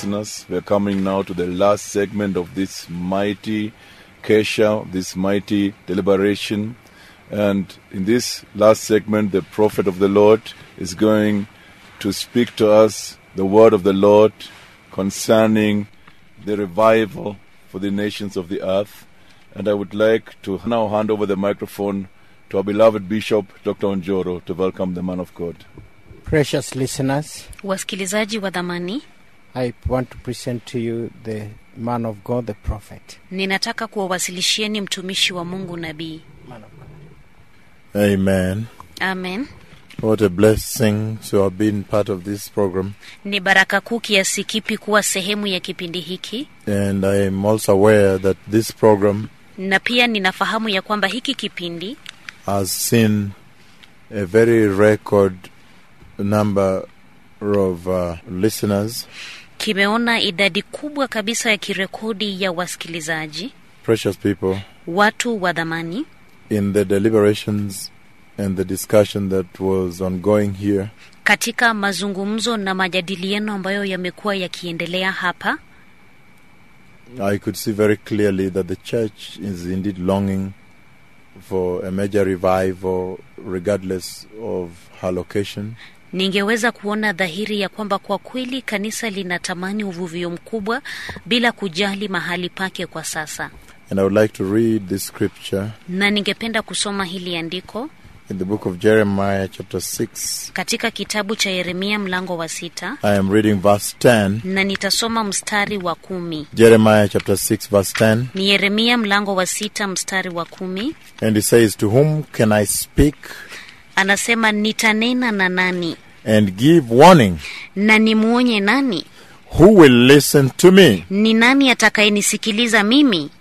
listeners. We are coming now to the last segment of this mighty Kesha, this mighty deliberation. And in this last segment, the prophet of the Lord is going to speak to us the word of the Lord concerning the revival for the nations of the earth. And I would like to now hand over the microphone to our beloved Bishop, Dr. Onjoro, to welcome the man of God. Precious listeners, wasikilizaji wa dhamani I want to present to you the man of God, the prophet. ninataka kuwawasilishieni mtumishi wa mungu nabii Man of God. Amen. amen What a blessing to have been part of this program. ni baraka kuu kiasi kipi kuwa sehemu ya kipindi hiki And I am also aware that this program na pia ninafahamu ya kwamba hiki kipindi has seen a very record number of uh, listeners. kimeona idadi kubwa kabisa ya kirekodi ya wasikilizaji Precious people, watu wa dhamani in the deliberations and the discussion that was ongoing here, katika mazungumzo na majadiliano ambayo yamekuwa yakiendelea hapa I could see very clearly that the church is indeed longing for a major revival, regardless of her location. ningeweza kuona dhahiri ya kwamba kwa kweli kanisa linatamani uvuvio mkubwa bila kujali mahali pake kwa sasa And I would like to read this scripture na ningependa kusoma hili andiko in the book of Jeremiah, chapter 6. katika kitabu cha yeremia mlango wa sita I am reading verse 10. na nitasoma mstari wa kumi Jeremiah, chapter 6, verse 10. ni yeremia mlango wa sita mstari wa kumi And he says, To whom can I speak anasema nitanena na nani and give warning? na nimwonye nani Who will listen to me? ni nani atakayenisikiliza mimi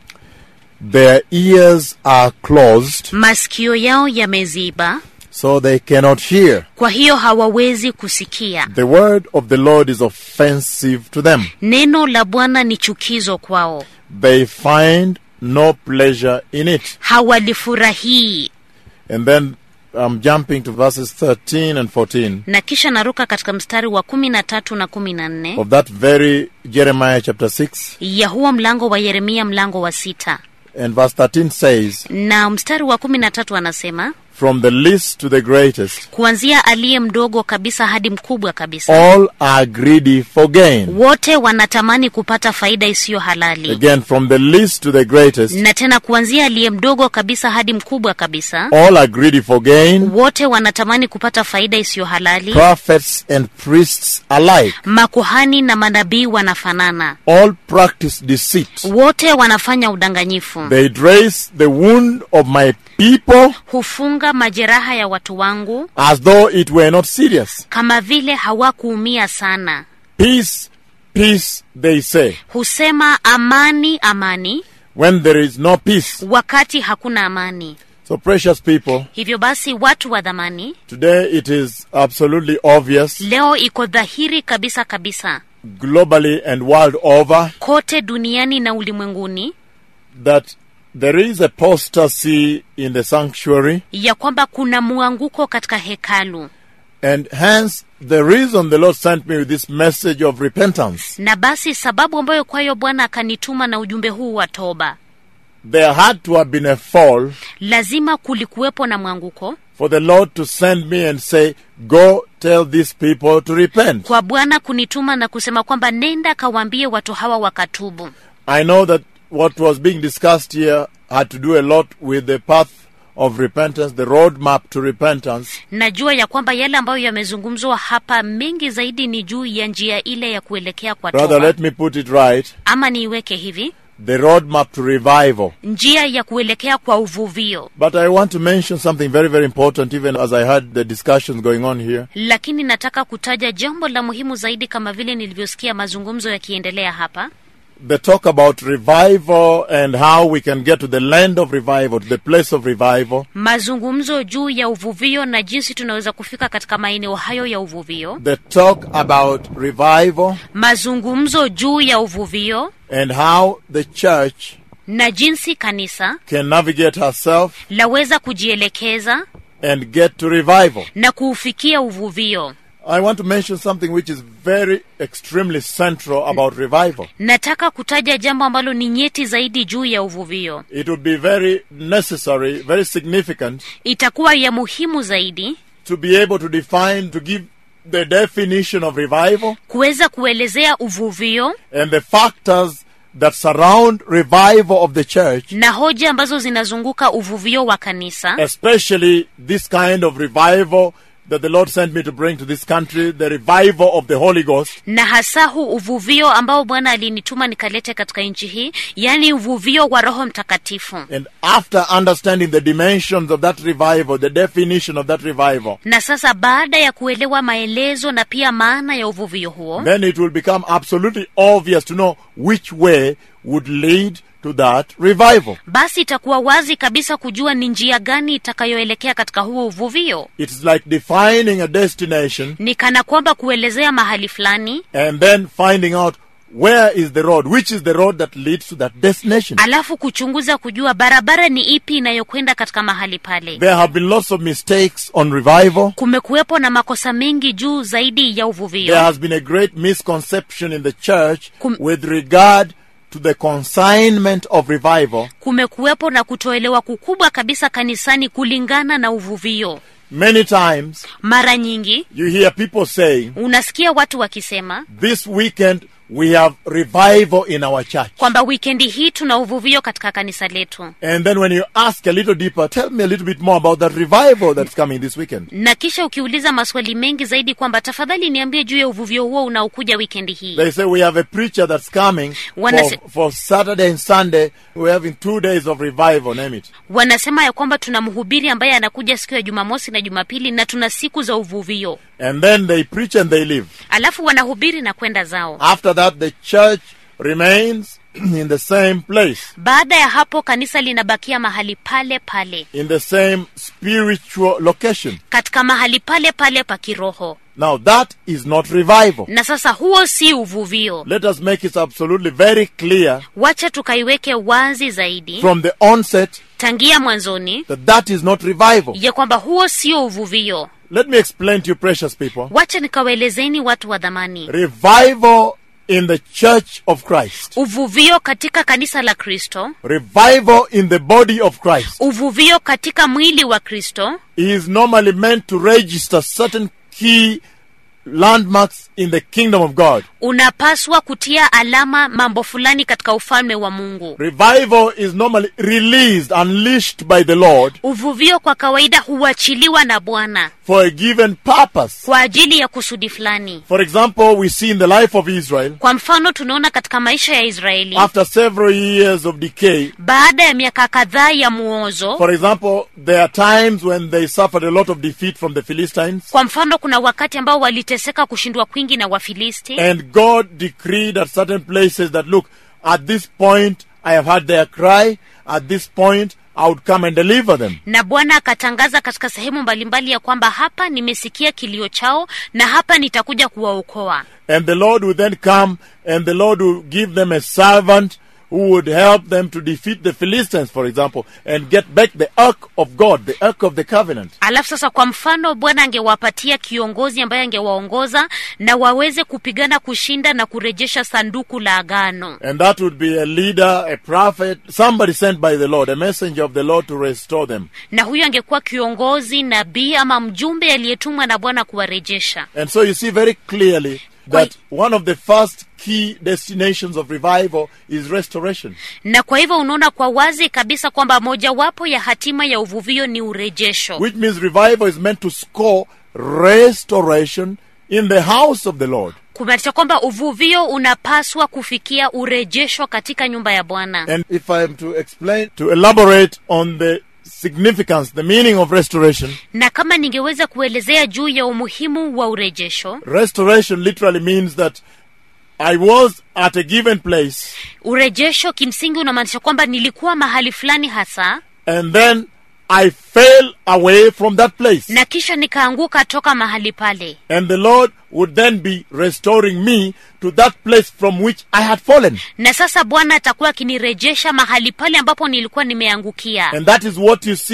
Their ears are closed, masikio yao yameziba so they cannot hear. kwa hiyo hawawezi kusikia The word of the Lord is offensive to them. neno la bwana ni chukizo kwao They find no pleasure in it. hawalifurahii And then I'm jumping to verses 13 and 14 na kisha naruka katika mstari wa kumi na tatu na kumi na nne of that very Jeremiah chapter 6. ya huo mlango wa yeremia mlango wa sita And verse 13 says, na mstari wa kumi na tatu anasema From the least to the greatest, kuanzia aliye mdogo kabisa hadi mkubwa kabisa all are greedy for gain. wote wanatamani kupata faida isiyo halali Again, from the least to the greatest, na tena kuanzia aliye mdogo kabisa hadi mkubwa kabisa all are greedy for gain, wote wanatamani kupata faida isiyo halali prophets and priests alike. makuhani na manabii wanafanana All practice deceit. wote wanafanya udanganyifu They dress the wound of my people hufunga majeraha ya watu wangu as though it were not serious. kama vile hawakuumia sana Peace, peace, they say, husema amani amani when there is no peace. wakati hakuna amani So, precious people, hivyo basi watu wa dhamani today it is absolutely obvious leo iko dhahiri kabisa kabisa globally and world over kote duniani na ulimwenguni that there is apostasy in the sanctuary, ya kwamba kuna mwanguko katika hekalu and hence the reason the Lord sent me with this message of repentance. na basi sababu ambayo kwayo bwana akanituma na ujumbe huu wa toba There had to have been a fall lazima kulikuwepo na mwanguko for the Lord to send me and say, Go tell these people to repent. kwa bwana kunituma na kusema kwamba nenda kawaambie watu hawa wakatubu I know that what was being discussed here had to do a lot with the path of repentance, the roadmap to repentance. najua ya kwamba yale ambayo yamezungumzwa hapa mengi zaidi ni juu ya njia ile ya kuelekea kwa Rather, toba let me put it right ama niiweke hivi the roadmap to revival. njia ya kuelekea kwa uvuvio But I want to mention something very, very important, even as I had the discussions going on here. lakini nataka kutaja jambo la muhimu zaidi kama vile nilivyosikia mazungumzo yakiendelea hapa The talk about revival and how we can get to the land of revival, to the place of revival. mazungumzo juu ya uvuvio na jinsi tunaweza kufika katika maeneo hayo ya uvuvio The talk about revival mazungumzo juu ya uvuvio and how the church na jinsi kanisa can navigate herself laweza kujielekeza and get to revival. na kuufikia uvuvio I want to mention something which is very extremely central about revival. nataka kutaja jambo ambalo ni nyeti zaidi juu ya uvuvio It would be very necessary, very significant itakuwa ya muhimu zaidi to be able to define, to give the definition of revival kuweza kuelezea uvuvio and the factors that surround revival of the church, na hoja ambazo zinazunguka uvuvio wa kanisa especially this kind of revival that the Lord sent me to bring to this country, the revival of the Holy Ghost. na hasa huu uvuvio ambao bwana alinituma nikalete katika nchi hii yaani uvuvio wa roho mtakatifu And after understanding the dimensions of that revival, the definition of that revival, na sasa baada ya kuelewa maelezo na pia maana ya uvuvio huo then it will become absolutely obvious to know which way would lead to that revival. basi itakuwa wazi kabisa kujua ni njia gani itakayoelekea katika huo uvuvio It's like defining a destination ni kana kwamba kuelezea mahali fulani and then finding out where is the road, which is the road that leads to that destination. alafu kuchunguza kujua barabara ni ipi inayokwenda katika mahali pale There have been lots of mistakes on revival. kumekuwepo na makosa mengi juu zaidi ya There uvuvio has been a great misconception in the church Kum- with regard to the consignment of revival. kumekuwepo na kutoelewa kukubwa kabisa kanisani kulingana na uvuvio Many times mara nyingi you hear people saying, unasikia watu wakisema This weekend we have revival in our church. kwamba wikendi hii tuna uvuvio katika kanisa letu And then when you ask a little deeper, tell me a little bit more about that revival that's coming this weekend. na kisha ukiuliza maswali mengi zaidi kwamba tafadhali niambie juu ya uvuvio huo unaokuja wikendi hii They say we have a preacher that's coming Wanna for, say- for Saturday and Sunday. We're having two days of revival, name it. wanasema ya kwamba tuna mhubiri ambaye anakuja siku ya jumamosi na jumapili na tuna siku za uvuvio And then they preach and they leave. alafu wanahubiri na kwenda zao After that, the church remains in the same place, baada ya hapo kanisa linabakia mahali pale pale in the same spiritual location. katika mahali pale pale pa kiroho Now, that is not revival. na sasa huo si uvuvio Let us make it absolutely very clear wacha tukaiweke wazi zaidi from the onset tangia mwanzoni that that is not revival. ya kwamba huo sio uvuvio Let me explain to you, precious people. wacha nikawaelezeni watu wa dhamani Revival in the church of Christ. uvuvio katika kanisa la kristo Revival in the body of Christ uvuvio katika mwili wa kristo is normally meant to register certain key landmarks in the kingdom of God. unapaswa kutia alama mambo fulani katika ufalme wa mungu Revival is normally released, unleashed by the Lord uvuvio kwa kawaida huachiliwa na bwana for a given purpose. kwa ajili ya kusudi fulani For example, we see in the life of Israel, kwa mfano tunaona katika maisha ya israeli after several years of decay, baada ya miaka kadhaa ya muozo for example, there are times when they suffered a lot of defeat from the Philistines, kwa mfano kuna wakati ambao waliteseka kushindwa kwingi na wafilisti and God decreed at certain places that, look, at this point I have heard their cry, at this point I would come and deliver them. na bwana akatangaza katika sehemu mbalimbali ya kwamba hapa nimesikia kilio chao na hapa nitakuja kuwaokoa And the Lord would then come and the Lord would give them a servant who would help them to defeat the Philistines, for example, and get back the ark of God, the ark of the covenant. alafu sasa kwa mfano bwana angewapatia kiongozi ambaye angewaongoza na waweze kupigana kushinda na kurejesha sanduku la agano And that would be a leader, a prophet, somebody sent by the Lord, a messenger of the Lord to restore them. na huyo angekuwa kiongozi nabii ama mjumbe aliyetumwa na bwana kuwarejesha And so you see very clearly that one of the first key destinations of revival is restoration. na kwa hivyo unaona kwa wazi kabisa kwamba mojawapo ya hatima ya uvuvio ni urejesho Which means revival is meant to score restoration in the house of the Lord. kumaanisha kwamba uvuvio unapaswa kufikia urejesho katika nyumba ya bwana And if I am to explain, to elaborate on the significance, the meaning of restoration, na kama ningeweza kuelezea juu ya umuhimu wa urejesho restoration literally means that I was at a given place urejesho kimsingi unamaanisha kwamba nilikuwa mahali fulani hasa and then I fell away from that place. na kisha nikaanguka toka mahali pale And the Lord would then be restoring me to that place from which I had fallen. na sasa bwana atakuwa akinirejesha mahali pale ambapo nilikuwa nimeangukia And that is what you see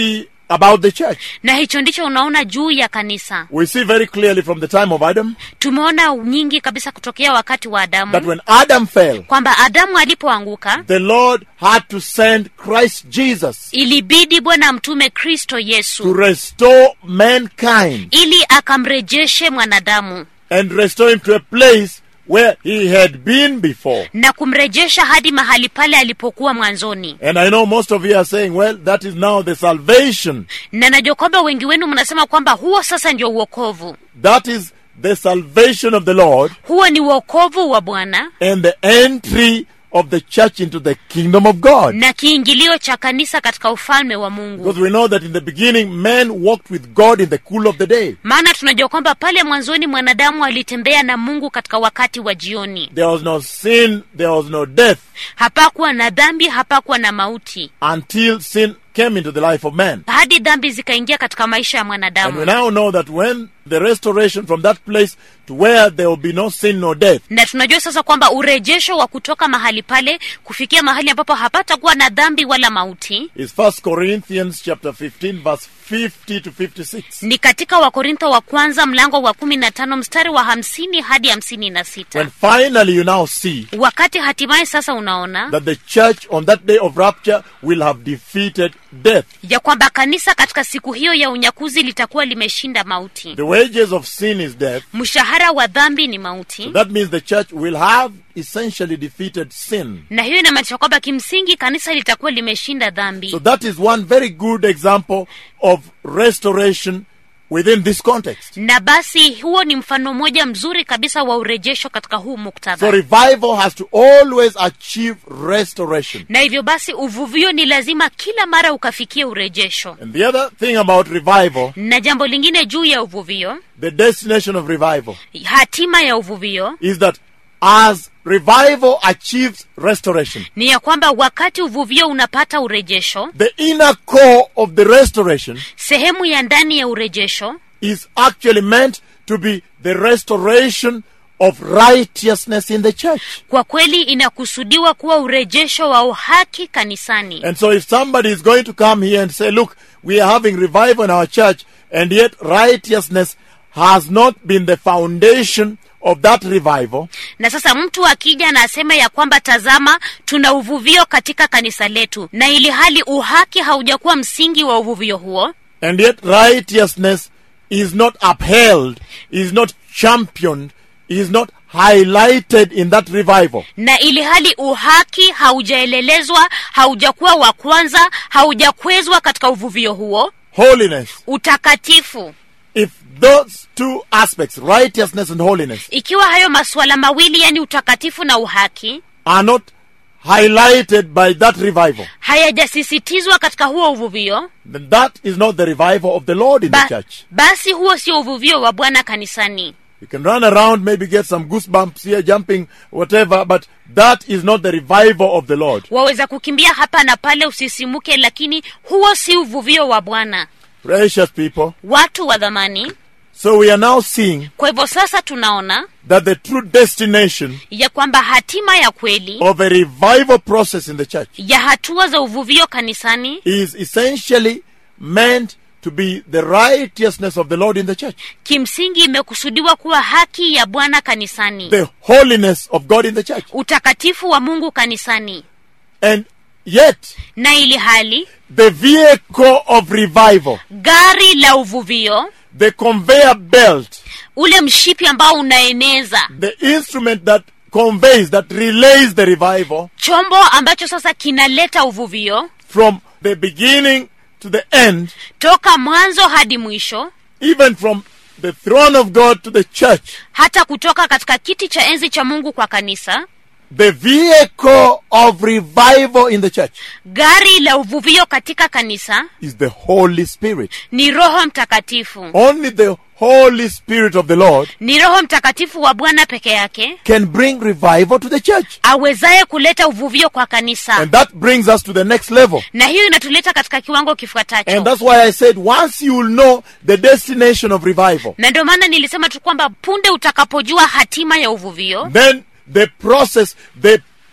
about the church. na hicho ndicho unaona juu ya kanisa We see very clearly from the time of Adam tumeona nyingi kabisa kutokea wakati wa that adamu when Adam fell, kwamba adamu alipoanguka the Lord had to send Christ Jesus ilibidi bwana amtume kristo to yesu restore mankind ili akamrejeshe mwanadamu and restore him to a place where he had been before. na kumrejesha hadi mahali pale alipokuwa mwanzoni And I know most of you are saying, well, that is now the salvation. na najua kwamba wengi wenu mnasema kwamba huo sasa ndio uokovu That is the salvation of the Lord huo ni uokovu wa bwana and the entry of the church into the kingdom of God. na kiingilio cha kanisa katika ufalme wa mungu Because we know that in the beginning, man walked with God in the cool of the day. maana tunajua kwamba pale mwanzoni mwanadamu alitembea na mungu katika wakati wa jioni There was no sin, there was no death hapakuwa na dhambi hapakuwa na mauti until sin came into the life of man. hadi dhambi zikaingia katika maisha ya And we mwanadamu now know that when the restoration from that place to where there will be no sin nor death, na tunajua sasa kwamba urejesho wa kutoka mahali pale kufikia mahali ambapo hapatakuwa na dhambi wala mauti is First Corinthians chapter 15, verse 50 to 56. ni katika wakorintho wa kwanza mlango wa kumi na tano mstari wa hamsini hadi hamsini na sita When finally you now see wakati hatimaye sasa unaona that the church on that day of rapture will have defeated death. ya kwamba kanisa katika siku hiyo ya unyakuzi litakuwa limeshinda mauti The wages of sin is death. mshahara wa dhambi ni mauti That means the church will have essentially defeated sin. na hiyo inamaanisha kwamba kimsingi kanisa litakuwa limeshinda dhambi So that is one very good example of restoration within this context. na basi huo ni mfano mmoja mzuri kabisa wa urejesho katika huu So muktadha revival has to always achieve restoration. na hivyo basi uvuvio ni lazima kila mara ukafikia urejesho And the other thing about revival, na jambo lingine juu ya uvuvio the destination of revival, hatima ya uvuvio is that as revival achieves restoration, ni ya kwamba wakati uvuvio unapata urejesho the inner core of the restoration sehemu ya ndani ya urejesho is actually meant to be the restoration of righteousness in the church. kwa kweli inakusudiwa kuwa urejesho wa uhaki kanisani And so if somebody is going to come here and say, look, we are having revival in our church, and yet righteousness has not been the foundation of that revival, na sasa mtu akija na asema ya kwamba tazama tuna uvuvio katika kanisa letu na ili hali uhaki haujakuwa msingi wa uvuvio huo and yet righteousness is not upheld, is not championed, is not highlighted in that revival, na ili hali uhaki haujaelelezwa haujakuwa wa kwanza haujakwezwa katika uvuvio huo holiness, utakatifu if those two aspects, righteousness and holiness, ikiwa hayo masuala mawili yani utakatifu na uhaki are not highlighted by that revival, hayajasisitizwa katika huo uvuvio then that is not the revival of the Lord in the ba, church. basi huo sio uvuvio wa bwana kanisani You can run around, maybe get some goosebumps here, jumping, whatever, but that is not the revival of the Lord. waweza kukimbia hapa na pale usisimuke lakini huo si uvuvio wa bwana Precious people. watu wa dhamani So we are now seeing kwa hivyo sasa tunaona that the true destination ya kwamba hatima ya kweli of a revival process in the church ya hatua za uvuvio kanisani is essentially meant to be the righteousness of the Lord in the church, kimsingi imekusudiwa kuwa haki ya bwana kanisani the holiness of God in the church. utakatifu wa mungu kanisani And yet, na ili hali the vehicle of revival, gari la uvuvio the conveyor belt, ule mshipi ambao unaeneza the instrument that conveys, that relays the revival chombo ambacho sasa kinaleta uvuvio from the beginning to the end, toka mwanzo hadi mwisho even from the throne of God to the church, hata kutoka katika kiti cha enzi cha mungu kwa kanisa the vehicle of revival in the church gari la uvuvio katika kanisa is the Holy Spirit. ni roho mtakatifu Only the Holy Spirit of the Lord ni roho mtakatifu wa bwana peke yake can bring revival to the church. awezaye kuleta uvuvio kwa kanisa And that brings us to the next level. na hiyo inatuleta katika kiwango And kifuatacho that's why I said once you will know the destination of revival, na ndio maana nilisema tu kwamba punde utakapojua hatima ya uvuvio then the process, the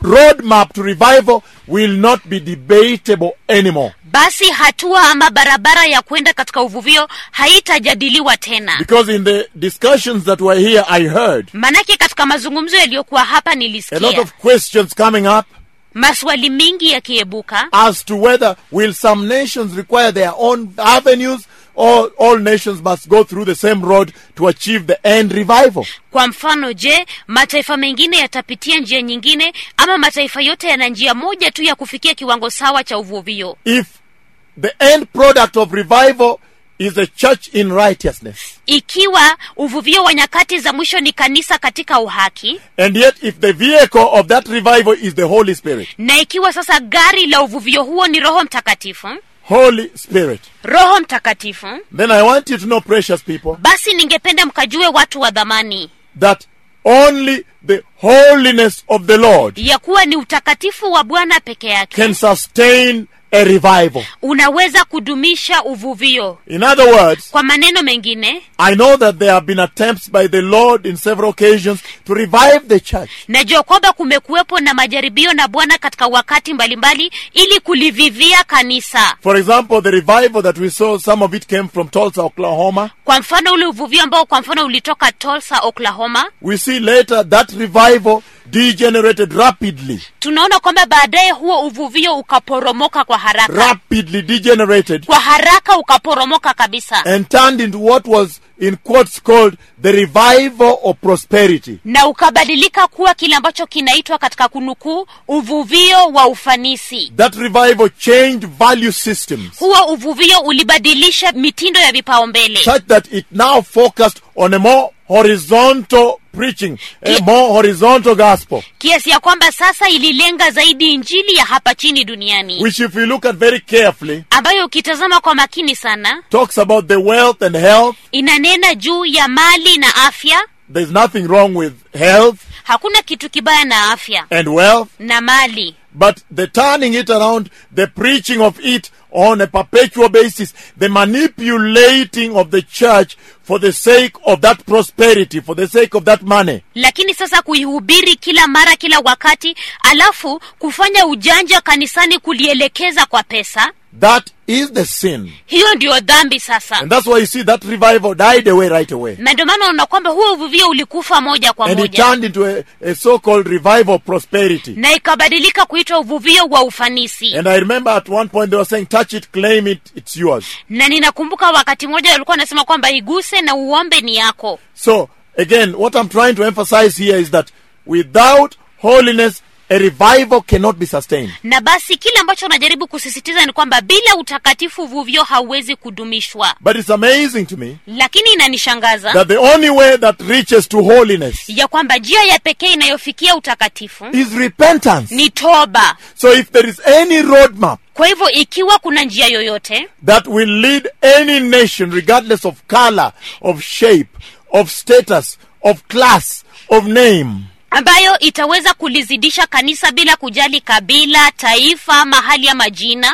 roadmap to revival will not be debatable anymore. basi hatua ama barabara ya kwenda katika uvuvio haitajadiliwa tena Because in the discussions that were here, I heard manake katika mazungumzo yaliyokuwa hapa a lot nilisikia of questions coming up maswali mingi yakiebuka as to whether will some nations require their own avenues or all nations must go through the same road to achieve the end revival. kwa mfano je mataifa mengine yatapitia njia nyingine ama mataifa yote yana njia moja tu ya kufikia kiwango sawa cha uvuvio If the end product of revival is a church in righteousness, ikiwa uvuvio wa nyakati za mwisho ni kanisa katika uhaki and yet if the vehicle of that revival is the Holy Spirit, na ikiwa sasa gari la uvuvio huo ni roho mtakatifu Holy Spirit, roho mtakatifu then I want you to know, precious people, basi ningependa mkajue watu wa dhamani that only the holiness of the Lord ya kuwa ni utakatifu wa bwana peke yake can sustain a revival. unaweza kudumisha uvuvio In other words, kwa maneno mengine I know that there have been attempts by the Lord in several occasions to revive the church. najua kwamba kumekuwepo na majaribio na bwana katika wakati mbalimbali ili kulivivia kanisa For example, the revival that we saw, some of it came from Tulsa, Oklahoma. kwa mfano ule uvuvio ambao kwa mfano ulitoka tulsa oklahoma We see later that revival degenerated rapidly, tunaona kwamba baadaye huo uvuvio ukaporomoka kwa haraka rapidly degenerated, kwa haraka ukaporomoka kabisa and turned into what was in quotes called the revival of prosperity. na ukabadilika kuwa kile ambacho kinaitwa katika kunukuu uvuvio wa ufanisi That revival changed value systems huo uvuvio ulibadilisha mitindo ya vipaumbele such that it now focused on a more horizontal preaching, a Ki- more horizontal gospel. kiasi ya kwamba sasa ililenga zaidi injili ya hapa chini duniani which if you look at very carefully ambayo ukitazama kwa makini sana talks about the wealth and health inanena juu ya mali na afya there's nothing wrong with health hakuna kitu kibaya na afya and wealth na mali but the turning it around the preaching of it on a perpetual basis the manipulating of the church for the sake of that prosperity for the sake of that money lakini sasa kuihubiri kila mara kila wakati alafu kufanya ujanja kanisani kulielekeza kwa pesa that is the sin hiyo ndiyo dhambi sasa and that's why you see that revival died away right away na ndio maana unaona kwamba huo uvuvio ulikufa moja kwa and it moja turned into a, a so-called revival of prosperity na ikabadilika kuitwa uvuvio wa ufanisi and i remember at one point they were saying touch it claim it it's yours na ninakumbuka wakati mmoja walikuwa wanasema kwamba iguse na uombe ni yako So, again, what I'm trying to emphasize here is that without holiness, a revival cannot be sustained. na basi kile ambacho unajaribu kusisitiza ni kwamba bila utakatifu uvuvio hauwezi kudumishwa But it's amazing to me lakini inanishangaza that the only way that reaches to holiness ya kwamba njia ya pekee inayofikia utakatifu is repentance. ni toba So, if there is any roadmap kwa hivyo ikiwa kuna njia yoyote that will lead any nation, regardless of color, of shape, of status, of class, of name, ambayo itaweza kulizidisha kanisa bila kujali kabila taifa mahali ya majina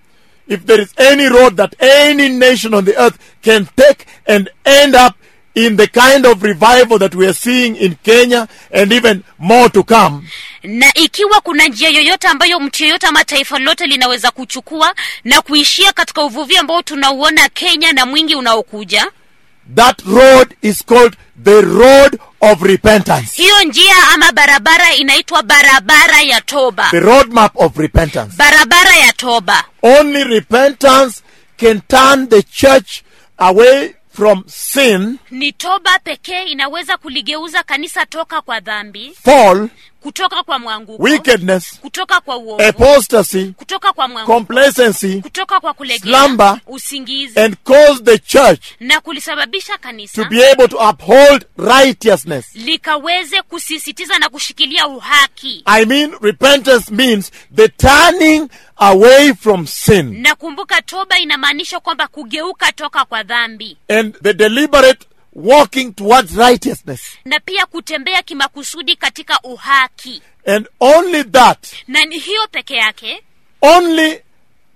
if there is any road that any nation on the earth can take and end up in the kind of revival that we are seeing in Kenya and even more to come, na ikiwa kuna njia yoyote ambayo mtu yoyote ama taifa lolote linaweza kuchukua na kuishia katika uvuvio ambao tunauona kenya na mwingi unaokuja that road is called the road of repentance. hiyo njia ama barabara inaitwa barabara ya toba The roadmap of repentance. barabara ya toba Only repentance can turn the church away from sin, ni toba pekee inaweza kuligeuza kanisa toka kwa dhambi fall, kutoka kwa mwanguko wickedness, kutoka kwa uovu apostasy, kutoka kwa mwanguko complacency, kutoka kwa kulegea slumber, usingizi and cause the church na kulisababisha to kanisa be able to uphold righteousness. likaweze kusisitiza na kushikilia uhaki I mean, repentance means the turning away from sin na kumbuka toba inamaanisha kwamba kugeuka toka kwa dhambi and the deliberate walking towards righteousness. na pia kutembea kimakusudi katika uhaki And only that, na ni hiyo peke yake only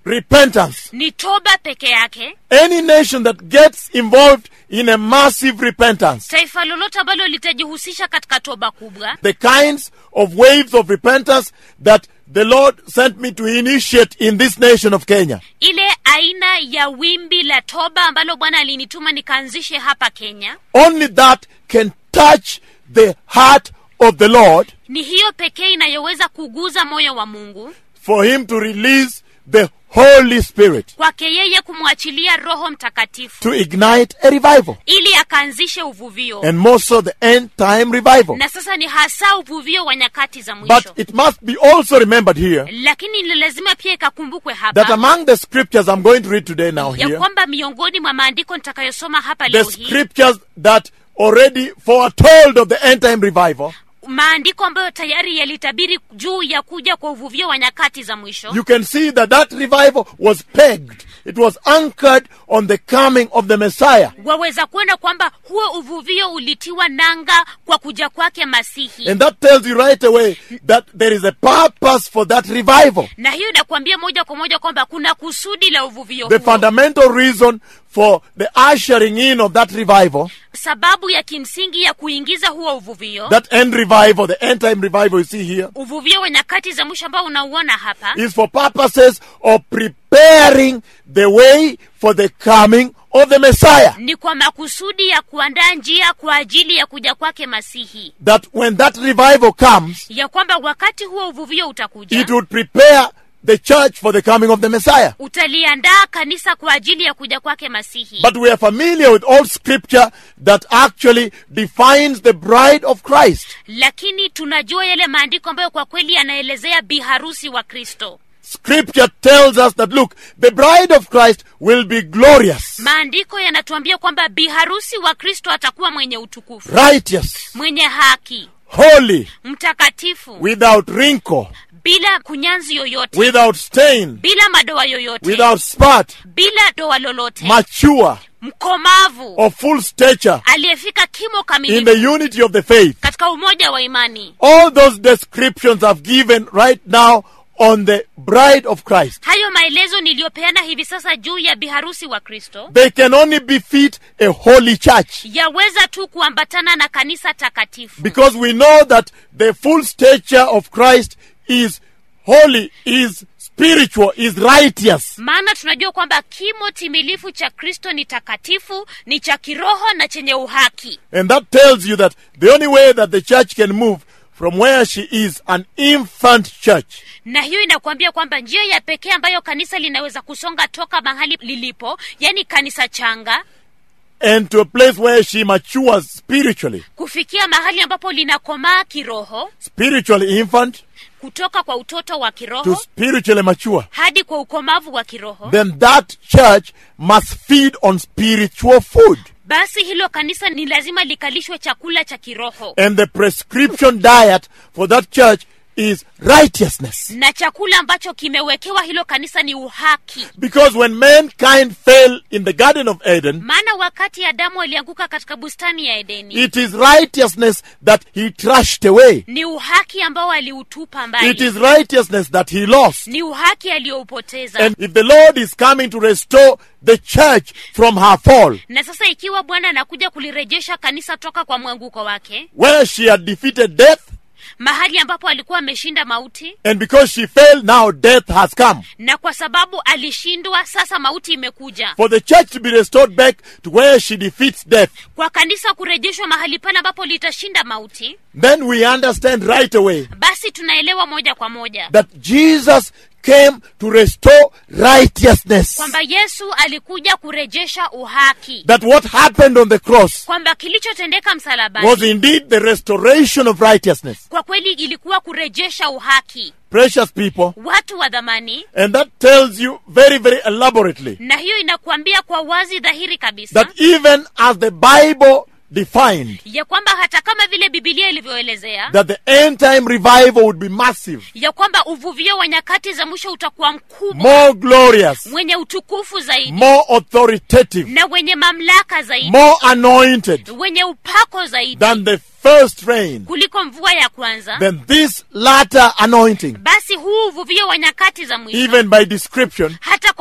repentance. ni toba peke yake Any nation that gets involved in a massive repentance, taifa lolote ambalo litajihusisha katika toba kubwa the kinds of waves of repentance that the Lord sent me to initiate in this nation of Kenya, ile aina ya wimbi la toba ambalo bwana alinituma nikaanzishe hapa kenya only that can touch the heart of the Lord ni hiyo pekee inayoweza kuguza moyo wa mungu for Him to release the Holy Spirit kwake yeye kumwachilia roho mtakatifu to ignite a revival. ili akaanzishe uvuvio And more so, the end time revival. na sasa ni hasa uvuvio wa nyakati za mwisho But it must be also remembered here lakini ni lazima pia ikakumbukwe that hapa among the scriptures I'm going to read today now ya here, kwamba miongoni mwa maandiko nitakayosoma hapa the leo hii scriptures that already foretold of the end time revival, maandiko ambayo tayari yalitabiri juu ya kuja kwa uvuvio wa nyakati za mwisho you can see that that revival was pegged. It was anchored on the coming of the Messiah. waweza kuona kwamba huo uvuvio ulitiwa nanga kwa kuja kwake masihi And that tells you right away that there is a purpose for that revival. na hiyo inakuambia moja kwa moja kwamba kuna kusudi la uvuvio The huo fundamental reason for the ushering in of that revival, sababu ya kimsingi ya kuingiza huo uvuvio that end revival, the end time revival you see here, uvuvio wa nyakati za mwisho ambao unauona hapa is for purposes of preparing the way for the coming of the Messiah. ni kwa makusudi ya kuandaa njia kwa ajili ya kuja kwake masihi That when that revival comes, ya kwamba wakati huo uvuvio utakuja it would prepare the church for the coming of the Messiah. utaliandaa kanisa kwa ajili ya kuja kwake masihi But we are familiar with all scripture that actually defines the bride of Christ. lakini tunajua yale maandiko ambayo kwa kweli yanaelezea biharusi wa kristo Scripture tells us that look, the bride of Christ will be glorious, maandiko yanatuambia kwamba biharusi wa kristo atakuwa mwenye utukufu righteous, mwenye haki holy, mtakatifu without wrinkle, bila kunyanzi yoyote without stain, bila madoa yoyote without spot, bila doa lolote mature, mkomavu of full stature, aliyefika kimo in kamilifu the unity of the faith. katika umoja wa imani All those descriptions I've given right now on the bride of Christ, hayo maelezo niliyopeana hivi sasa juu ya biharusi wa kristo they can only befit a holy church. yaweza tu kuambatana na kanisa takatifu Because we know that the full stature of Christ is holy, is spiritual, is righteous. maana tunajua kwamba kimo timilifu cha kristo ni takatifu ni cha kiroho na chenye uhaki And that tells you that the only way that the church can move from where she is, an infant church, na hiyo inakuambia kwamba njia ya pekee ambayo kanisa linaweza kusonga toka mahali lilipo yani kanisa changa and to a place where she matures spiritually, kufikia mahali ambapo linakomaa kiroho spiritually infant kutoka kwa utoto wa to kiroho spiritually mature, hadi kwa ukomavu wa kiroho then that church must feed on spiritual food. basi hilo kanisa ni lazima likalishwe chakula cha kiroho And the prescription diet for that church is righteousness. na chakula ambacho kimewekewa hilo kanisa ni uhaki Because when mankind fell in the Garden of Eden, maana wakati adamu alianguka katika bustani ya edeni it is righteousness that he trashed away. ni uhaki ambao aliutupa It mbali is righteousness that he lost. ni uhaki aliyoupoteza And if the Lord is coming to restore the church from her fall, na sasa ikiwa bwana anakuja kulirejesha kanisa toka kwa mwanguko wake where she had defeated death, mahali ambapo alikuwa ameshinda mauti and because she fell, now death has come. na kwa sababu alishindwa sasa mauti imekuja For the church to be restored back to where she defeats death, kwa kanisa kurejeshwa mahali pale ambapo litashinda mauti then we understand right away basi tunaelewa moja kwa moja that Jesus came to restore righteousness. kwamba yesu alikuja kurejesha uhaki That what happened on the cross kwamba kilichotendeka was msalabani indeed the restoration of righteousness. kwa kweli ilikuwa kurejesha uhaki Precious people. watu wa dhamani And that tells you very, very elaborately na hiyo inakuambia kwa wazi dhahiri kabisa that even as the Bible defined ya kwamba hata kama vile bibilia ilivyoelezea that the end time revival would be massive, ya kwamba uvuvio wa nyakati za mwisho utakuwa mkubwa more glorious, wenye utukufu zaidi more authoritative, na wenye mamlaka zaidi more anointed wenye upako zaidi than the first rain, kuliko mvua ya kwanza then this latter anointing, basi huu uvuvio wa nyakati za mwisho even by description, hata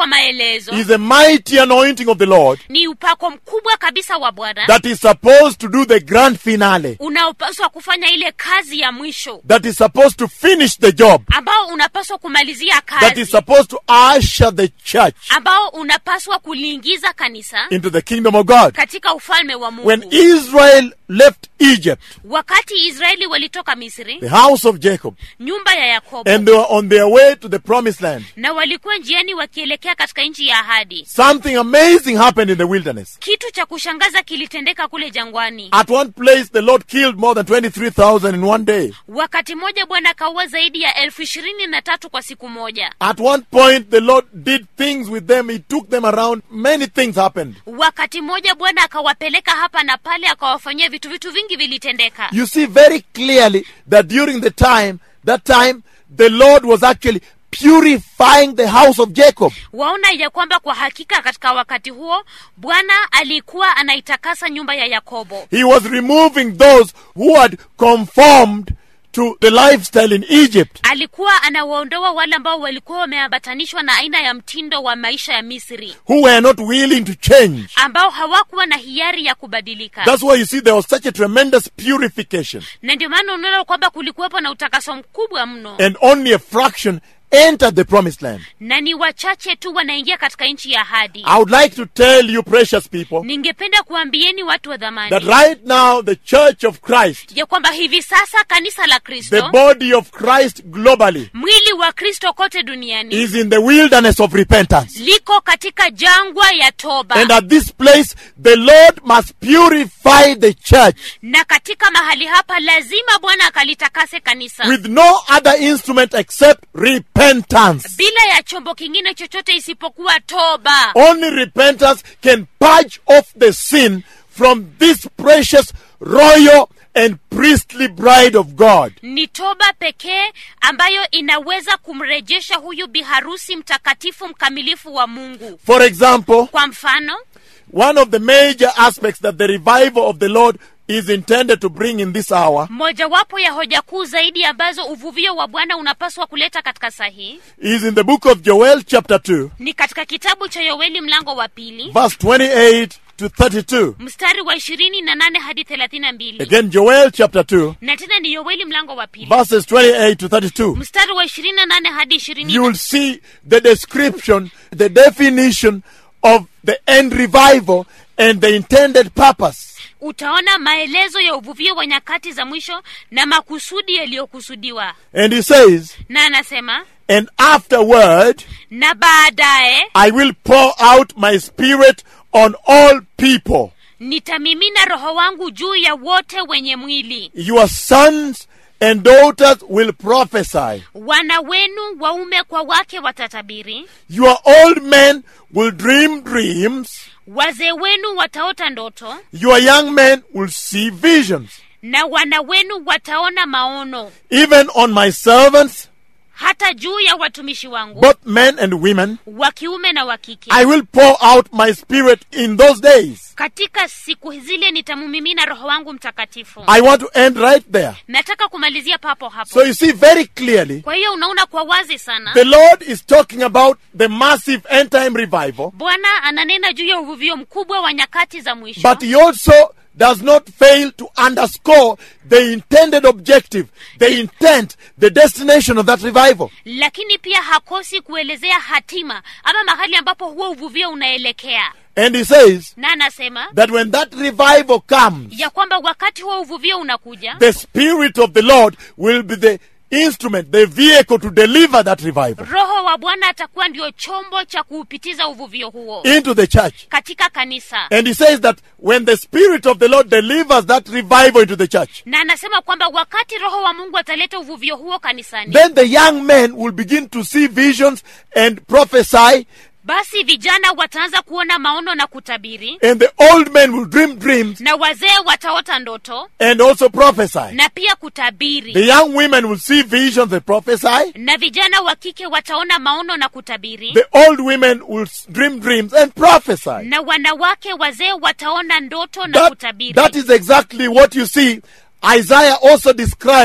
kwa maelezo is a mighty anointing of the Lord ni upako mkubwa kabisa wa bwana that is supposed to do the grand finale, unaopaswa kufanya ile kazi ya mwisho that is supposed to finish the job, ambao unapaswa kumalizia that is kazi supposed to usher the church ambao unapaswa kuliingiza kanisa into the kingdom of God. katika ufalme wa mungu When Israel left Egypt, wakati israeli walitoka misri the house of Jacob, nyumba ya yakobo and they were on their way to the promised land, na walikuwa njiani wakielekea katika nchi ya ahadi something amazing happened in the wilderness. kitu cha kushangaza kilitendeka kule jangwani At one place, the Lord killed more than 23,000 in one day. wakati mmoja bwana akaua zaidi ya elfu ishirini na tatu kwa siku moja At one point, the Lord did things with them. He took them around. Many things happened. wakati mmoja bwana akawapeleka hapa na pale akawafanyia vitu vitu vingi vilitendeka You see very clearly that during the time, that time, the Lord was actually purifying the house of Jacob. waona ya kwamba kwa hakika katika wakati huo bwana alikuwa anaitakasa nyumba ya yakobo He was removing those who had conformed to the lifestyle in Egypt. alikuwa anawaondoa wale ambao walikuwa wameambatanishwa na aina ya mtindo wa maisha ya misri who were not willing to change. ambao hawakuwa na hiari ya kubadilika That's why you see there was such a tremendous purification, na ndio maana unaona kwamba kulikuwepo na utakaso mkubwa mno and only a fraction entered the promised land. na ni wachache tu wanaingia katika nchi ya ahadi I would like to tell you, precious people, ningependa kuambieni watu wa dhamani that right now the Church of Christ, ya kwamba hivi sasa kanisa la the kristo body of Christ globally, mwili wa kristo kote duniani is in the wilderness of repentance. liko katika jangwa ya toba And at this place, the Lord must purify the church na katika mahali hapa lazima bwana akalitakase kanisa with no other instrument except repentance. bila ya chombo kingine chochote isipokuwa toba Only repentance can purge off the sin from this precious, royal, and priestly bride of God. ni toba pekee ambayo inaweza kumrejesha huyu biharusi mtakatifu mkamilifu wa mungu For example, kwa mfano one of the major aspects that the revival of the Lord is intended to bring in this hour mojawapo ya hoja kuu zaidi ambazo uvuvio wa bwana unapaswa kuleta katika saa hii is in the book of Joel, chapter 2, ni katika kitabu cha yoeli mlango wa pili verse 28 to 32. mstari wa ishirini na nane hadi thelathini na mbili Again, Joel, chapter 2, na tena ni yoeli mlango wa pili verses 28 to 32. mstari wa ishirini na nane hadi ishirini You will see the description, the definition of the end revival and the intended purpose. utaona maelezo ya uvuvio wa nyakati za mwisho na makusudi yaliyokusudiwa And he says, na anasema And afterward, na baadaye I will pour out my spirit on all people. nitamimina roho wangu juu ya wote wenye mwili Your sons and daughters will prophesy. wana wenu waume kwa wake watatabiri Your old men will dream dreams. wazee wenu wataota ndoto Your young men will see visions. na wana wenu wataona maono Even on my servants, hata juu ya watumishi wangu both men and women, wa kiume na wa kike I will pour out my spirit in those days. katika siku zile nitamumimina roho wangu mtakatifu I want to end right there. nataka kumalizia papo hapo So you see very clearly, kwa hiyo unaona kwa wazi sana the Lord is talking about the massive end time revival, bwana ananena juu ya uvuvio mkubwa wa nyakati za mwisho but He also does not fail to underscore the intended objective, the intent, the destination of that revival. lakini pia hakosi kuelezea hatima ama mahali ambapo huo uvuvio unaelekea And He says na anasema that when that revival comes, ya kwamba wakati huo uvuvio unakuja the Spirit of the Lord will be the instrument, the vehicle to deliver that revival roho wa bwana atakuwa ndio chombo cha kuupitiza uvuvio huo into the church. katika kanisa And he says that when the Spirit of the Lord delivers that revival into the church, na anasema kwamba wakati roho wa mungu ataleta uvuvio huo kanisani then the young men will begin to see visions and prophesy, basi vijana wataanza kuona maono na kutabiri and the old men will dream dreams na wazee wataota ndoto and also prophesy. na pia kutabiri The young women will see visions and prophesy. na vijana wa kike wataona maono na kutabiri The old women will s- dream dreams and prophesy. na wanawake wazee wataona ndoto na That, kutabiri that is exactly what you see. Isaiah also describes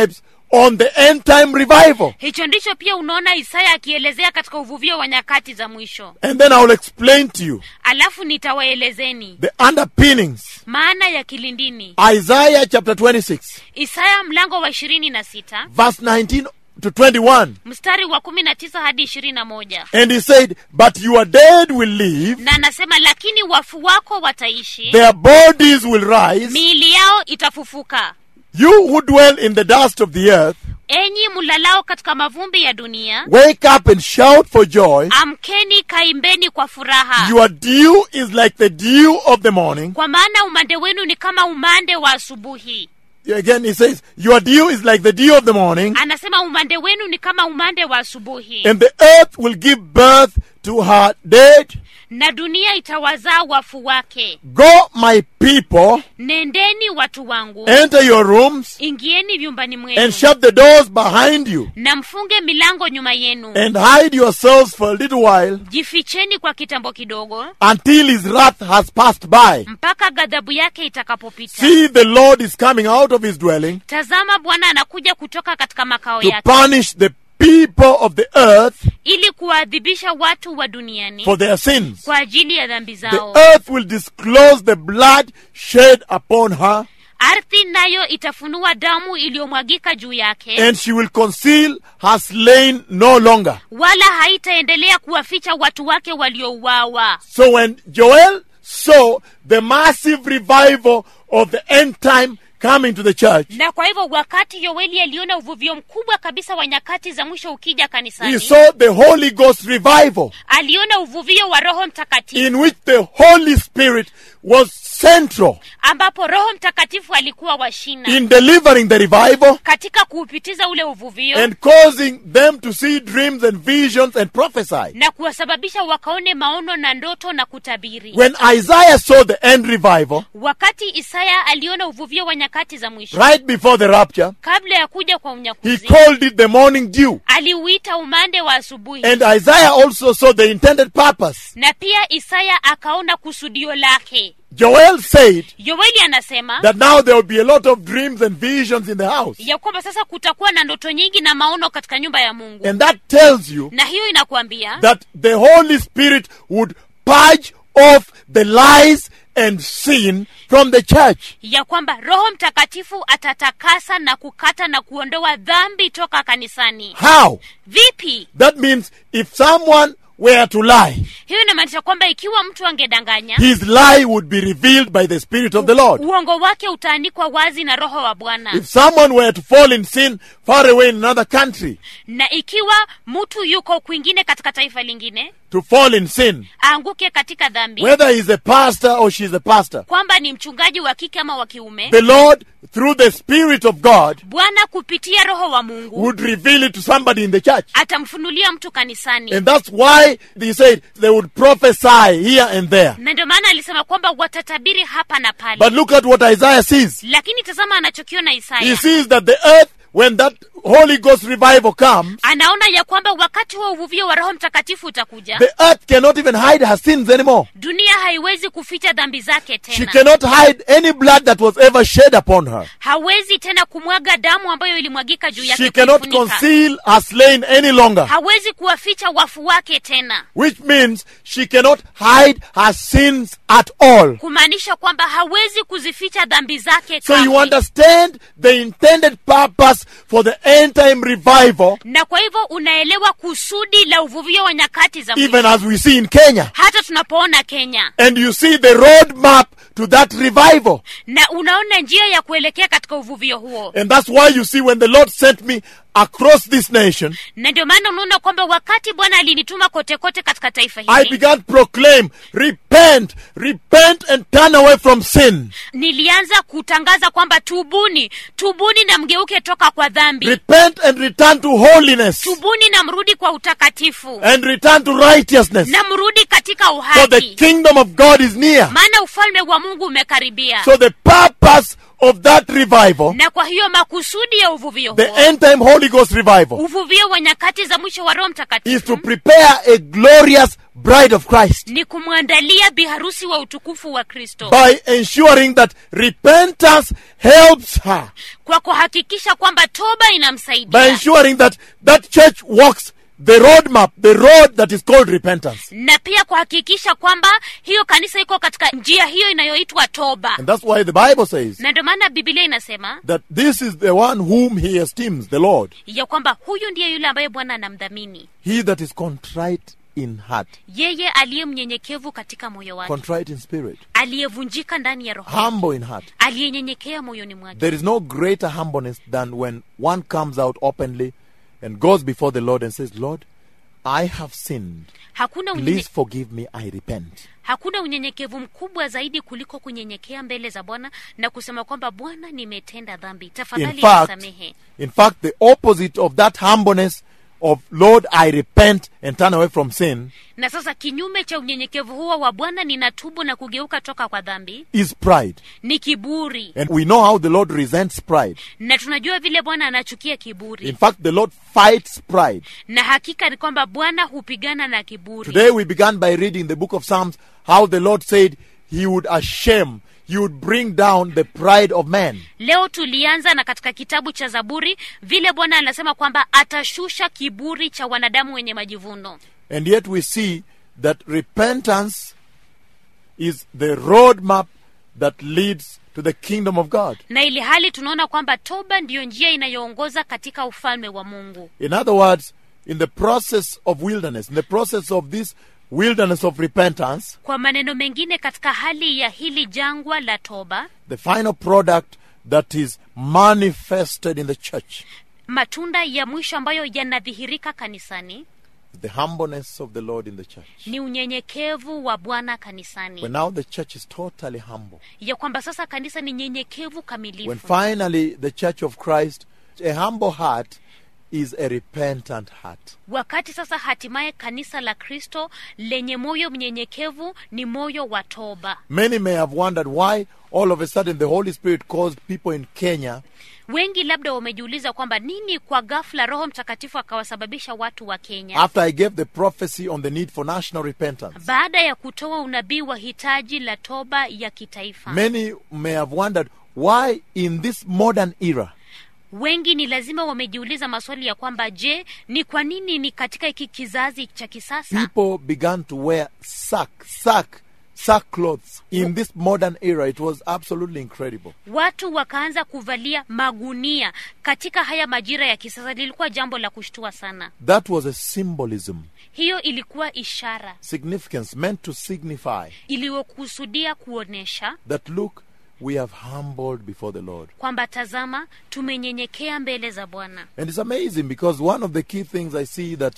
on the end time revival. hicho ndicho pia unaona isaya akielezea katika uvuvio wa nyakati za mwisho And then I will explain to you alafu nitawaelezeni the underpinnings. maana ya kilindini Isaiah chapter 26, isaya mlango wa ishirini na sita verse 19 to 21. mstari wa kumi na tisa hadi ishirini na moja And he said, But your dead will live, na anasema lakini wafu wako wataishi their bodies will rise. miili yao itafufuka You who dwell in the dust of the earth, enyi mlalao katika mavumbi ya dunia wake up and shout for joy. amkeni kaimbeni kwa furaha Your dew is like the dew of the morning. kwa maana umande wenu ni kama umande wa asubuhi Again, he says, Your dew is like the dew of the morning, anasema umande wenu ni kama umande wa asubuhi and the earth will give birth to her dead. na dunia itawazaa wafu wake Go, my people, nendeni watu wangu enter your rooms ingieni vyumbani mwenu and shut the doors behind you, na mfunge milango nyuma yenu and hide yourselves for a little while jificheni kwa kitambo kidogo until his wrath has passed by. mpaka ghadhabu yake itakapopita See, the Lord is coming out of his dwelling tazama bwana anakuja kutoka katika makao to yake punish the people of the earth ili kuwaadhibisha watu wa duniani for their sins. kwa ajili ya dhambi The zao earth will disclose the blood shed upon her, ardhi nayo itafunua damu iliyomwagika juu yake and she will conceal her slain no longer. wala haitaendelea kuwaficha watu wake waliouawa So when Joel saw the massive revival of the end time coming to the church, na kwa hivyo wakati yoeli aliona uvuvio mkubwa kabisa wa nyakati za mwisho ukija he kanisani saw the Holy Ghost revival aliona uvuvio wa roho mtakatifu in which the Holy Spirit was central ambapo roho mtakatifu alikuwa washina in delivering the revival katika kuupitiza ule uvuvio and causing them to see dreams and visions and prophesy. na kuwasababisha wakaone maono na ndoto na kutabiri When Isaiah saw the end revival, wakati isaya aliona uvuvio wa nyakati za mwisho right before the rapture, kabla ya kuja kwa he unyakuzi called it the morning dew. aliuita umande wa asubuhi And Isaiah also saw the intended purpose. na pia isaya akaona kusudio lake Joel said yoeli anasema that now there will be a lot of dreams and visions in the house. ya kwamba sasa kutakuwa na ndoto nyingi na maono katika nyumba ya mungu And that tells you na hiyo inakuambia that the Holy Spirit would purge off the lies and sin from the church. ya kwamba roho mtakatifu atatakasa na kukata na kuondoa dhambi toka kanisani How? vipi That means if someone were to lie, hiyo inamaanisha kwamba ikiwa mtu angedanganya his lie would be revealed by the Spirit of the Lord. uongo wake utaanikwa wazi na roho wa bwana If someone were to fall in sin far away in another country, na ikiwa mtu yuko kwingine katika taifa lingine to fall in sin, aanguke katika dhambi whether he's a pastor or she's a pastor, kwamba ni mchungaji wa kike ama wa kiume the Lord, through the Spirit of God, bwana kupitia roho wa mungu would reveal it to somebody in the church. atamfunulia mtu kanisani And that's why they said they would prophesy here and there. na ndio maana alisema kwamba watatabiri hapa na pale But look at what Isaiah sees. lakini tazama anachokiona He isaya sees that the earth, when that Holy Ghost revival comes, anaona ya kwamba wakati wa uvuvio wa roho mtakatifu utakuja the earth cannot even hide her sins anymore. dunia haiwezi kuficha dhambi zake She tena cannot hide any blood that was ever shed upon her. hawezi tena kumwaga damu ambayo ilimwagika juu yake She cannot kuifunika. conceal her slain any longer. hawezi kuwaficha wafu wake tena Which means she cannot hide her sins at all. kumaanisha kwamba hawezi kuzificha dhambi zake So you kamwe. understand the intended purpose for the end time revival, na kwa hivyo unaelewa kusudi la uvuvio wa nyakati za even mwisho as we see in Kenya. hata tunapoona kenya And you see the roadmap to that revival. na unaona njia ya kuelekea katika uvuvio huo And that's why you see when the Lord sent me across this nation, na ndio maana unaona kwamba wakati bwana alinituma kote kote katika taifa I hili began to proclaim, repent, repent and turn away from sin. nilianza kutangaza kwamba tubuni tubuni na mgeuke toka kwa dhambi Repent and return to holiness tubuni na mrudi kwa utakatifu and return to righteousness. na mrudi katika For the uhaki kingdom of God is near. maana ufalme wa mungu umekaribia So the purpose of that revival, na kwa hiyo makusudi ya uvuvio the huo end time Holy Ghost revival, uvuvio wa nyakati za mwisho wa roho is to mtakatifu prepare a glorious bride of Christ ni kumwandalia biharusi wa utukufu wa kristo by ensuring that repentance helps her, kwa kuhakikisha kwamba toba by inamsaidia ensuring that that church walks the roadmap, the road that is called repentance. na pia kuhakikisha kwamba hiyo kanisa iko katika njia hiyo inayoitwa toba And that's why the Bible says na ndio maana bibilia inasema that this is the one whom he esteems, the Lord, ya kwamba huyu ndiye yule ambaye bwana anamdhamini he that is contrite in heart, yeye aliye mnyenyekevu katika moyo wake contrite in spirit, aliyevunjika ndani ya roho yake, humble in heart. aliyenyenyekea moyoni mwake There is no greater humbleness than when one comes out openly and goes before the Lord and says, Lord, I have sinned. hakuna unyenye, Please forgive me, I repent. hakuna unyenyekevu mkubwa zaidi kuliko kunyenyekea mbele za bwana na kusema kwamba bwana nimetenda dhambi In tafadhali fact, nisamehe in fact, the opposite of that humbleness of Lord, I repent and turn away from sin na sasa kinyume cha unyenyekevu huo wa bwana ninatubu na kugeuka toka kwa dhambi is pride. ni kiburi And we know how the Lord resents pride. na tunajua vile bwana anachukia kiburi In fact, the Lord fights pride. na hakika ni kwamba bwana hupigana na kiburi Today we began by reading the book of Psalms, how the Lord said he would ashame, he would bring down the pride of man. leo tulianza na katika kitabu cha zaburi vile bwana anasema kwamba atashusha kiburi cha wanadamu wenye majivuno And yet we see that repentance is the roadmap that leads to the kingdom of God. na ili hali tunaona kwamba toba ndiyo njia inayoongoza katika ufalme wa mungu In other words, in the process of wilderness, in the process of this wilderness of repentance, kwa maneno mengine katika hali ya hili jangwa la toba the final product that is manifested in the church, matunda ya mwisho ambayo yanadhihirika kanisani the humbleness of the Lord in the church. ni unyenyekevu wa bwana kanisani When now the church is totally humble. ya kwamba sasa kanisa ni nyenyekevu When kamilifu finally the church of Christ, a humble heart is a repentant heart. wakati sasa hatimaye kanisa la kristo lenye moyo mnyenyekevu ni moyo wa toba Many may have wondered why all of a sudden the Holy Spirit caused people in Kenya wengi labda wamejiuliza kwamba nini kwa ghafla roho mtakatifu akawasababisha watu wa kenya after I gave the prophecy on the need for national repentance. baada ya kutoa unabii wa hitaji la toba ya kitaifa Many may have wondered why in this modern era wengi ni lazima wamejiuliza maswali ya kwamba je ni kwa nini ni katika hiki kizazi cha kisasa people began to wear sack, sack, sack clothes in this modern era. It was absolutely incredible. watu wakaanza kuvalia magunia katika haya majira ya kisasa lilikuwa jambo la kushtua sana That was a symbolism, hiyo ilikuwa ishara significance meant to signify iliyokusudia kuonyesha that look, we have humbled before the Lord. kwamba tazama tumenyenyekea mbele za bwana And it's amazing because one of the key things I see that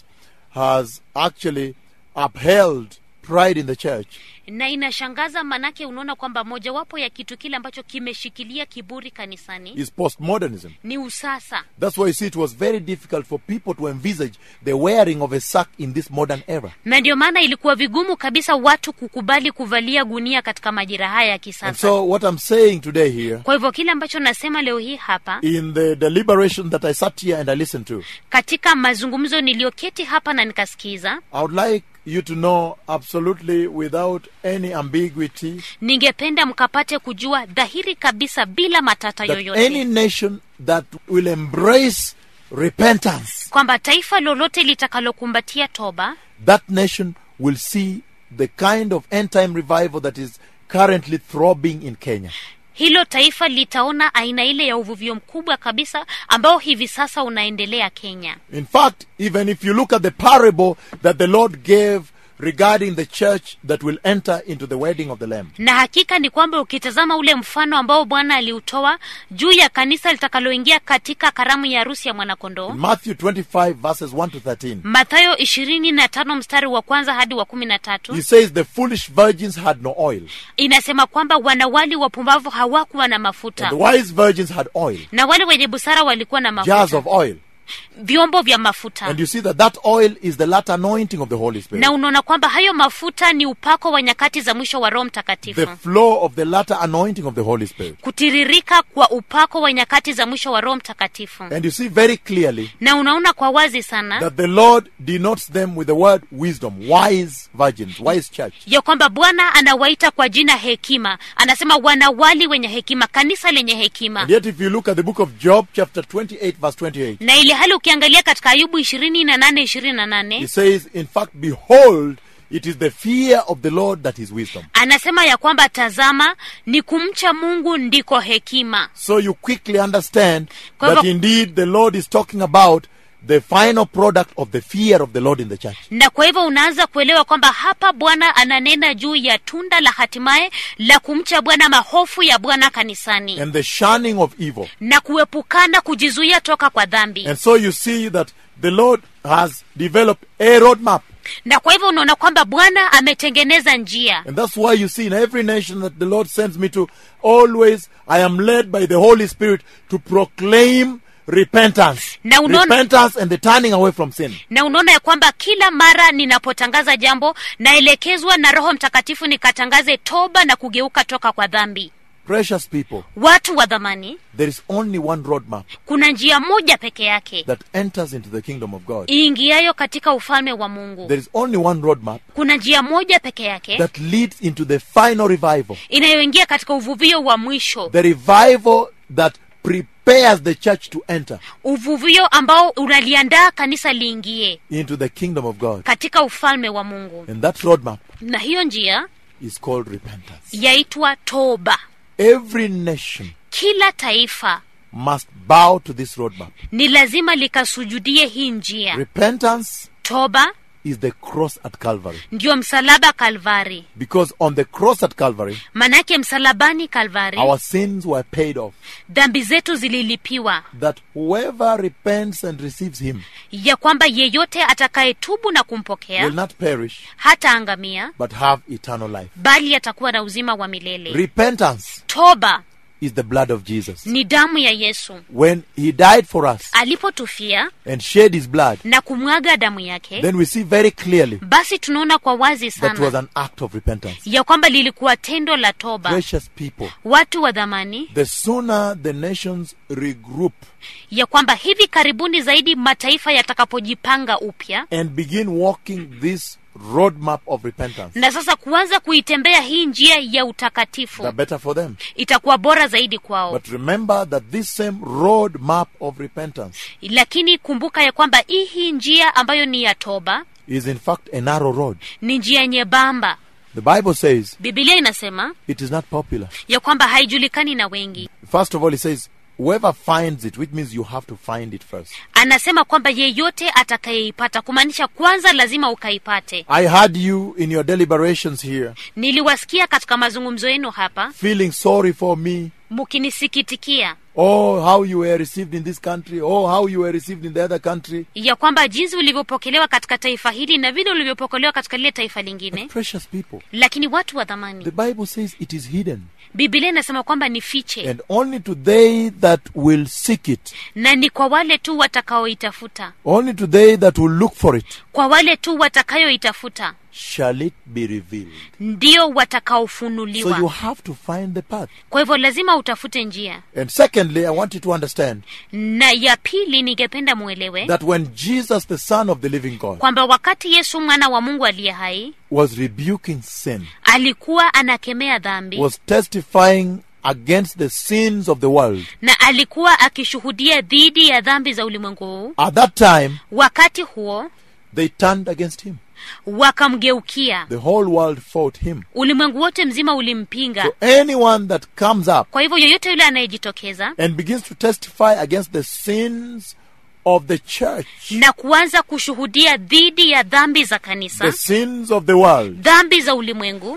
has actually upheld pride in the church na inashangaza manake unaona kwamba mojawapo ya kitu kile ambacho kimeshikilia kiburi kanisani is postmodernism. ni usasa That's why you see it was very difficult for people to envisage the wearing of a sack in this modern era. na ndio maana ilikuwa vigumu kabisa watu kukubali kuvalia gunia katika majira haya ya And kisasa so, what I'm saying today here, kwa hivyo kile ambacho nasema leo hii hapa in the deliberation that I sat here and I listened to, katika mazungumzo niliyoketi hapa na nikasikiza I would like you to know absolutely without any ambiguity ningependa mkapate kujua dhahiri kabisa bila matata that any yoyote nation that will embrace repentance, kwamba taifa lolote litakalokumbatia toba that nation will see the kind of end time revival that is currently throbbing in Kenya. hilo taifa litaona aina ile ya uvuvio mkubwa kabisa ambao hivi sasa unaendelea kenya In fact, even if you look at the parable that the Lord gave regarding the church that will enter into the wedding of the Lamb, na hakika ni kwamba ukitazama ule mfano ambao bwana aliutoa juu ya kanisa litakaloingia katika karamu ya harusi ya mwanakondoo in Matthew 25, verses 1 to 13, mathayo ishirini na tano mstari wa kwanza hadi wa kumi na tatu he says, The foolish virgins had no oil, inasema kwamba wanawali wapumbavu hawakuwa na and mafuta the wise virgins had oil, na wale wenye busara walikuwa na jars mafuta of oil. vyombo vya mafuta And you see that that oil is the latter anointing of the Holy Spirit. na unaona kwamba hayo mafuta ni upako wa nyakati za mwisho wa roho mtakatifu the flow of the latter anointing of the Holy Spirit. kutiririka kwa upako wa nyakati za mwisho wa roho mtakatifu And you see very clearly na unaona kwa wazi sana that the Lord denotes them with the word wisdom, wise virgins, wise church. ya kwamba bwana anawaita kwa jina hekima anasema wanawali wenye hekima kanisa lenye hekima And yet, if you look at the book of Job, chapter 28, verse 28, na ili hali ukiangalia katika ayubu ishirini na nane ishirini na nane it says, In fact, behold, it is the fear of the Lord that is wisdom. anasema ya kwamba tazama ni kumcha mungu ndiko hekima So you quickly understand Kwa that hivyo- indeed the Lord is talking about the final product of the fear of the Lord in the church. na kwa hivyo unaanza kuelewa kwamba hapa bwana ananena juu ya tunda la hatimaye la kumcha bwana mahofu ya bwana kanisani And the shunning of evil. na kuepukana kujizuia toka kwa dhambi And so you see that the Lord has developed a roadmap. na kwa hivyo unaona kwamba bwana ametengeneza njia And that's why you see in every nation that the Lord sends me to, always I am led by the Holy Spirit to proclaim repentance. Na unaona- repentance and the turning away from sin. na unaona ya kwamba kila mara ninapotangaza jambo naelekezwa na roho mtakatifu nikatangaze toba na kugeuka toka kwa dhambi Precious people, watu wa dhamani there is only one roadmap kuna njia moja peke yake that enters into the kingdom of God. iingiayo katika ufalme wa mungu There is only one roadmap kuna njia moja peke yake that leads into the final revival. inayoingia katika uvuvio wa mwisho The revival that prepares the church to enter uvuvio ambao unaliandaa kanisa liingie into the kingdom of God. katika ufalme wa mungu And that roadmap na hiyo njia is called repentance. yaitwa toba Every nation kila taifa must bow to this roadmap. ni lazima likasujudie hii njia Repentance toba is the cross at Calvary. ndio msalaba kalvari Because on the cross at Calvary, manake msalabani kalvari our sins were paid off. dhambi zetu zililipiwa That whoever repents and receives Him ya kwamba yeyote atakayetubu na kumpokea will not perish, hataangamia but have eternal life. bali atakuwa na uzima wa milele Repentance toba is the blood of Jesus. ni damu ya yesu When He died for us alipotufia and shed His blood, na kumwaga damu yake then we see very clearly basi tunaona kwa wazi that was sana an act of repentance. ya kwamba lilikuwa tendo la toba Precious people, watu wa dhamani the sooner the nations regroup ya kwamba hivi karibuni zaidi mataifa yatakapojipanga upya and begin walking this roadmap of repentance, na sasa kuanza kuitembea hii njia ya utakatifu the better for them. itakuwa bora zaidi kwao But remember that this same roadmap of repentance lakini kumbuka ya kwamba hii hii njia ambayo ni ya toba is in fact a narrow road. ni njia nyembamba The Bible says bibilia inasema it is not popular. ya kwamba haijulikani na wengi First of all, it says whoever finds it, which means you have to find it first. anasema kwamba yeyote atakayeipata kumaanisha kwanza lazima ukaipate I heard you in your deliberations here niliwasikia katika mazungumzo yenu hapa feeling sorry for me. mkinisikitikia Oh, how you were received in this country. Oh, how you were received in the other country. ya kwamba jinsi ulivyopokelewa katika taifa hili na vile ulivyopokelewa katika lile taifa lingine Precious people. lakini watu wa The dhamani Bible says it is hidden. bibilia inasema kwamba ni fiche And only to they that will seek it, na ni kwa wale tu watakaoitafuta only to they that will look for it, kwa wale tu watakayoitafuta shall it be revealed. ndio So you watakaofunuliwa have to find the path. kwa hivyo lazima utafute njia And secondly, I want you to understand na ya pili ningependa mwelewe that when Jesus, the Son of the living God, kwamba wakati yesu mwana wa mungu aliye hai was rebuking sin, alikuwa anakemea dhambi was testifying against the sins of the world, na alikuwa akishuhudia dhidi ya dhambi za ulimwengu huu at that time, wakati huo they turned against him. wakamgeukia The whole world fought him. ulimwengu wote mzima ulimpinga So anyone that comes up kwa hivyo yoyote yule anayejitokeza and begins to testify against the sins of the church, na kuanza kushuhudia dhidi ya dhambi za kanisa the sins of the world, dhambi za ulimwengu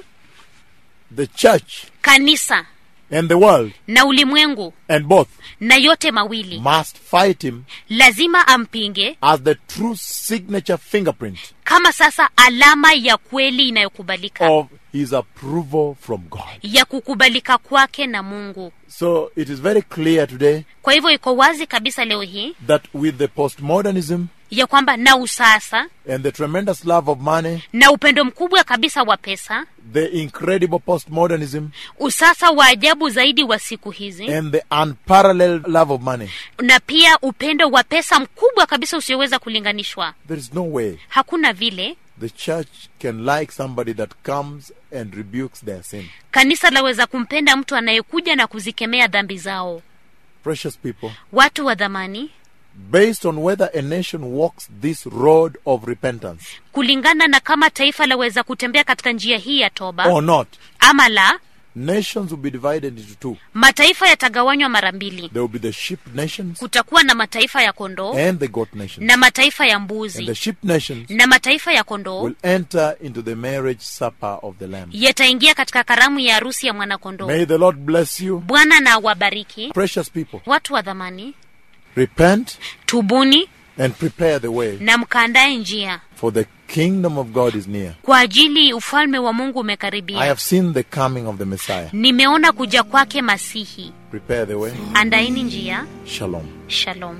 the church kanisa and the world, na ulimwengu and both na yote mawili must fight him lazima ampinge as the true signature fingerprint kama sasa alama ya kweli inayokubalika of his approval from God. ya kukubalika kwake na mungu So it is very clear today kwa hivyo iko wazi kabisa leo hii that with the postmodernism ya kwamba na usasa and the tremendous love of money, na upendo mkubwa kabisa wa pesa the incredible postmodernism, usasa wa ajabu zaidi wa siku hizi and the unparalleled love of money, na pia upendo wa pesa mkubwa kabisa usioweza kulinganishwa there is no way hakuna vile the church can like somebody that comes and rebukes their sin. kanisa laweza kumpenda mtu anayekuja na kuzikemea dhambi zao Precious people, watu wa dhamani based on whether a nation walks this road of repentance kulingana na kama taifa laweza kutembea katika njia hii ya toba or not, ama la nations will be divided into two. mataifa yatagawanywa mara mbili There will be the sheep nations kutakuwa na mataifa ya kondoo and the goat nations. na mataifa ya And the mbuzi sheep nations na mataifa ya kondoo will enter into the marriage supper of the Lamb. yataingia katika karamu ya harusi ya mwanakondoo May the Lord bless you. bwana na wabariki Precious people, watu wa dhamani repent tubuni and prepare the way, na mkaandae njia for the kingdom of God is near. kwa ajili ufalme wa mungu I umekaribia have seen the coming of the Messiah. nimeona kuja kwake masihi Prepare the way. andaini njia Shalom. shalom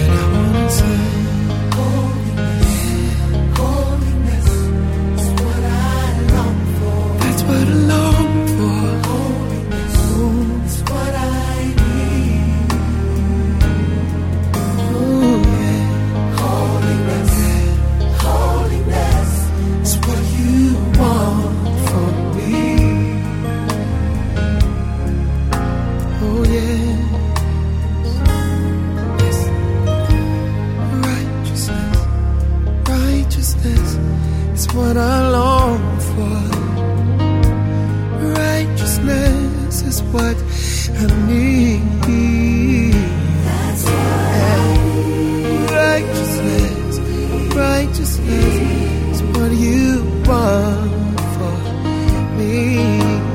That's what I long for. That's what I need. Ooh, yeah. Holiness, holiness is what you want from me. Oh yeah. Yes. Righteousness, righteousness is what I long for. Righteousness is what I need. Yeah. Righteousness, righteousness is what you want for me.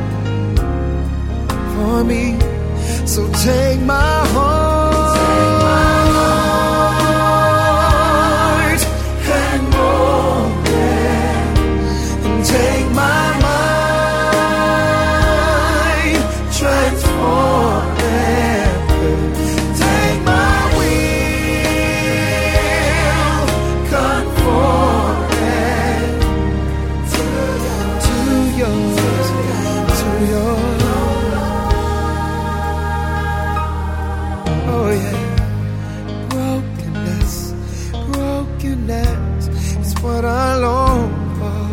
For me. So take my heart and mold it and take my mind, transform it. Take my will, conform it to yours, to yours. Oh yeah, brokenness, brokenness is what I long for.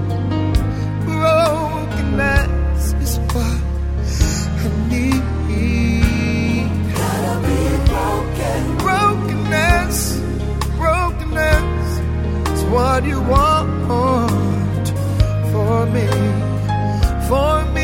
Brokenness is what I need. Gotta be broken. Brokenness, brokenness is what you want for me, for me.